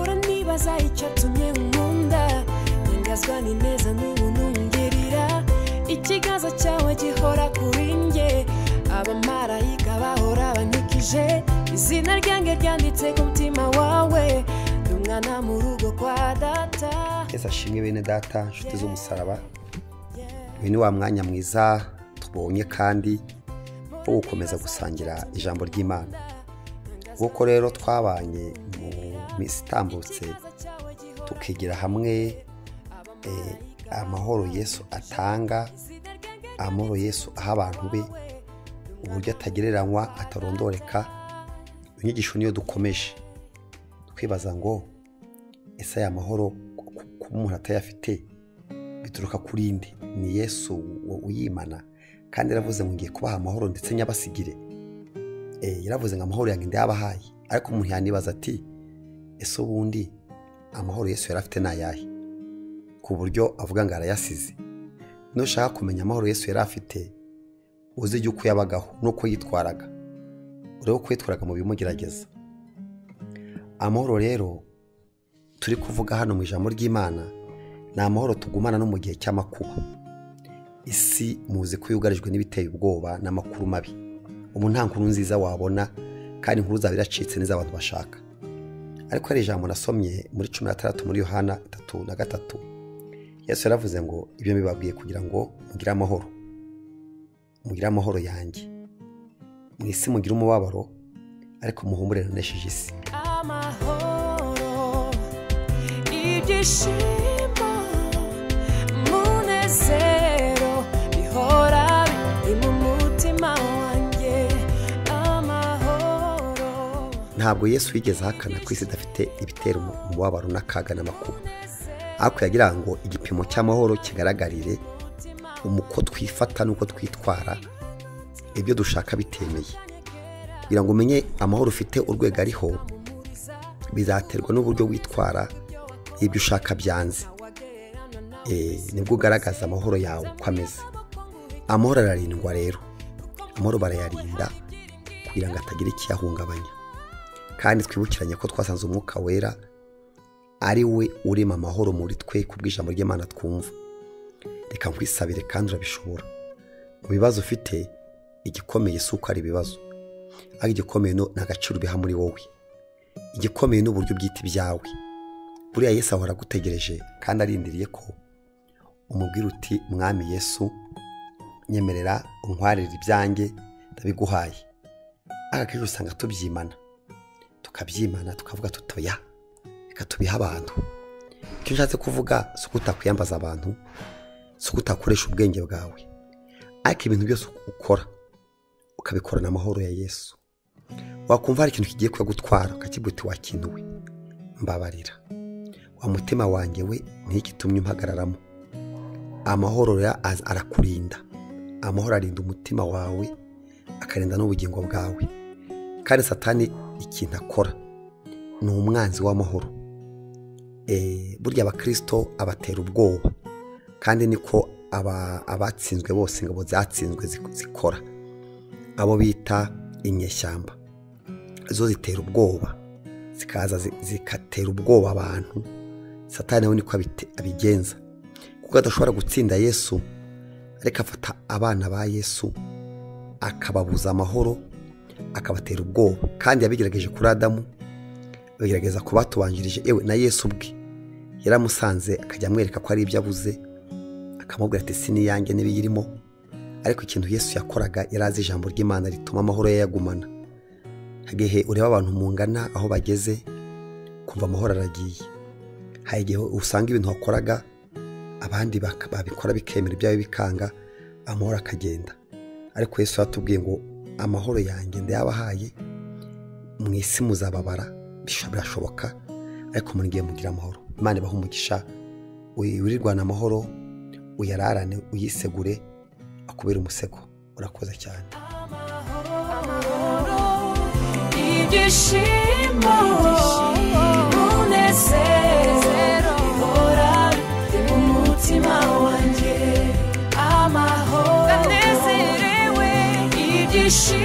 neza icyatumye nkunda nyangazwa ni neza n'ubuntu ngirira ikiganza cyawe gihora kuri njye abamarayika bahora bankikije izina ryanjye ryanditse ku mutima wawe ndi umwana mu rugo kwa data twese ashimwe bene data inshuti z'umusaraba uyu ni wa mwanya mwiza tubonye kandi wo gukomeza gusangira ijambo ry'imana kuko rero twabanye mu minsi itambutse tukigira hamwe eh, amahoro yesu atanga amahoro yesu aha abantu be uburyo atagereranywa atarondoreka inyigisho niyo dukomeje twibaza ngo ese aya mahoro ku- ku- kuba umuntu atayafite bituruka kuri inde ni yesu u- uyimana kandi yaravuze ngo ngiye kubaha amahoro ndetse nyabasigire Eh, yaravuze ngo amahoro yanjye ndayabahaye ariko umuntu yanibaza ati ese ubundi amahoro yesu yari afite ni ayahe ku buryo avuga ngo arayasize nushaka kumenya amahoro yesu yari afite uzijya uko yabagaho n'uko yitwaraga urebe uko yitwaraga mu bimugerageza amahoro rero turi kuvuga hano mu ijambo ry'imana ni amahoro tugumana no mu gihe cy'amakuba isi muzi ko yugarijwe n'ibiteye ubwoba n'amakuru mabi ubu nta nkuru nziza wabona kandi inkuru zaba iracitse n'iz'abantu bashaka ariko hari ijambo nasomye muri cumi na tandatu muri yohana itatu na gatatu yesu yaravuze ngo ibyo mbibabwiye kugira ngo mugire amahoro mugire amahoro yanjye mu isi mugire umubabaro ariko muhumure nanesheje isi amahoro ibyishimo munezero bihora biri mu mutima wanjye amahoro ntabwo yesu yigeze ahakana ko isi idafite ibitera umu- umubabaro n'akaga n'amakuba ariko yagira ngo igipimo cy'amahoro kigaragarire umuko twifata n'uko twitwara ibyo dushaka bitemeye kugira ngo umenye amahoro ufite urwego ariho bizaterwa n'uburyo witwara ibyo ushaka byanze Eh, nibwo ugaragaza amahoro yawe uko ameze amahoro ararindwa rero amahoro barayarinda kugira ngo atagira ikiyahungabanya kandi twibukiranye ko twasanze umwuka wera ari we urema amahoro muri twe ku bw'ijambo ry'imana twumva reka nkwisabire kandi urabishobora mu bibazo ufite igikomeye si uko ari ibibazo ariko igikomeye no- ni agaciro ubiha muri wowe igikomeye ni uburyo ubyita ibyawe buriya yesu ahora agutegereje kandi arindiriye ko umubwira uti mwami yesu nyemerera untwarire ibyanjye ndabiguhaye aka akenshi usanga tubyimana tukabyimana tukavuga tutoya reka tubihe abantu icyo nshatse kuvuga si uko utakwiyambaza abantu si uko utakoresha ubwenge bwawe ariko ibintu byose ukora ukabikorana amahoro ya yesu wakumva hari ikintu kigiye kuyagutwara ukakibwira uti wakintuwe mbabarira wa mutima wanjye we ntigitumye umpagararamo amahoro ya- az- arakurinda amahoro arinda umutima wawe akarinda n'ubugingo bwawe kandi satani ikintu akora ni umwanzi w'amahoro Eh, burya abakirisito abatera ubwoba kandi niko aba- abatsinzwe bose ingabo zatsinzwe zik- zikora abo bita inyeshyamba zo zitera ubwoba zikaza zi- zigatera ubwoba abantu satani we niko abite- abigenza kuko adashobora gutsinda yesu ariko afata abana ba yesu akababuza amahoro akabatera ubwoba kandi yabigerageje kuri adamu bagerageza ku batubanjirije yewe na yesu ubwe yaramusanze akajya amwereka ko ari ibyo abuze akamubwira ati si n'iyanjye n'ibiyirimo ariko ikintu yesu yakoraga yari azi ijambo ry'imana rituma amahoro ye yagumana hagehe ureba abantu mungana aho bageze kumva amahoro aragiye hari igihe usanga ibintu wakoraga abandi baka- babikora bikemera ibyawe bikanga amahoro akagenda ariko yesu yaratubwiye ngo amahoro yanjye ndayabahaye mu isi muzababara bisha- birashoboka ariko muringiye mugira amahoro imana ibaha umugisha uyi- wirirwane amahoro uyararane uyisegure akubere umusego urakoze cyane amahoro ibyishimo munezero bihora biri mu mutima wanjye amahoro ndanezerewe ibyishimo